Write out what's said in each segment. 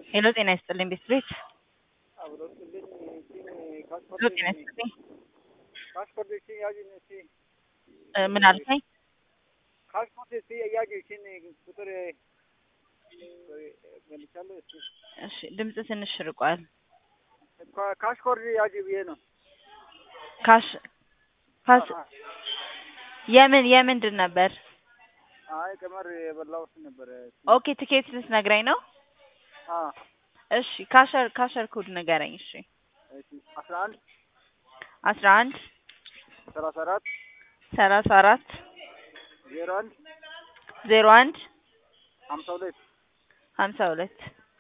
ሄሎ ጤና ይስጥልኝ ቤት ቤት አብሮትልኝ ሄሎ ጤና ይስጥልኝ ፓስፖርት እስቲ ያዥኝ እስቲ እ ምን አልከኝ? ፓስፖርት እስቲ ያዥ እሺን ቁጥር መልቻለሁ እስቲ እሺ ድምጽ ትንሽ ርቋል። ካሽኮርድ ያዥ ብዬ ነው። ካሽ ፓስ የምን የምንድን ነበር? አይ ቀመር የበላሁት ነበረ። ኦኬ ትኬት ልትነግረኝ ነው? አ እሺ ካሸር ካሸር ኮድ ንገረኝ። እሺ እሺ አስራ አንድ አስራ አንድ ሰላሳ አራት ሰላሳ አራት ዜሮ አንድ ዜሮ አንድ ሀምሳ ሁለት ሀምሳ ሁለት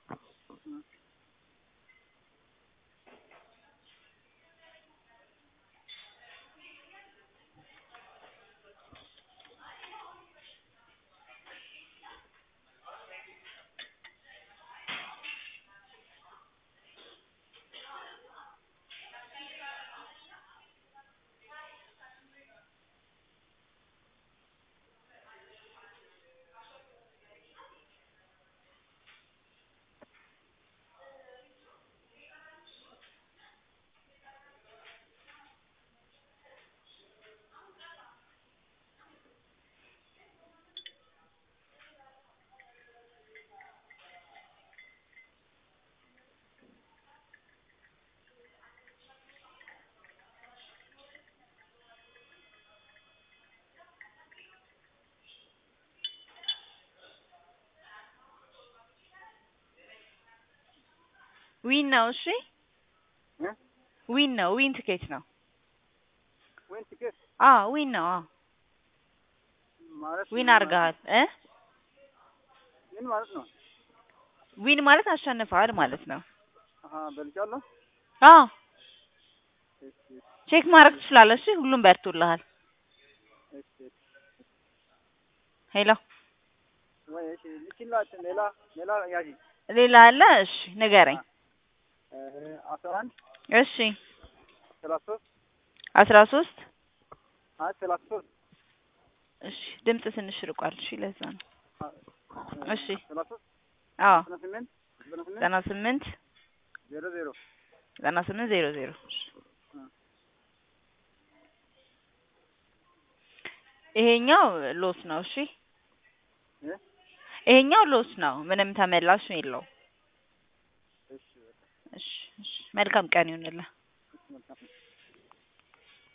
ዊን ነው። እሺ እ ዊን ነው። ዊን ትኬት ነው። ወይን ቲኬት አ ዊን ነው። አ ማለት ዊን አድርገሃል እ ምን ማለት ነው? ዊን ማለት አሸንፈሃል ማለት ነው። አሀ በልቻለሁ። አ እሺ ቼክ ማድረግ ትችላለህ። እሺ ሁሉም በርቶልሃል። እሺ ሄሎ ወይ እሺ ልችላት ሌላ ሌላ ያዥ ሌላ አለ? እሺ ንገረኝ። አስራ አንድ እሺ ሰላሳ ሶስት አስራ ሶስት አይ ሰላሳ ሶስት እሺ ድምጽ ትንሽ ርቋል። እሺ ለዛ ነው። እሺ ሰላሳ ሶስት አዎ ዘጠና ስምንት ዘጠና ስምንት ዘጠና ስምንት ዜሮ ዜሮ ዘጠና ስምንት ዜሮ ዜሮ ይሄኛው ሎስ ነው። እሺ እ ይሄኛው ሎስ ነው። ምንም ተመላሽ የለው። እሺ በቃ እሺ እሺ መልካም ቀን ይሁንልህ። መልካም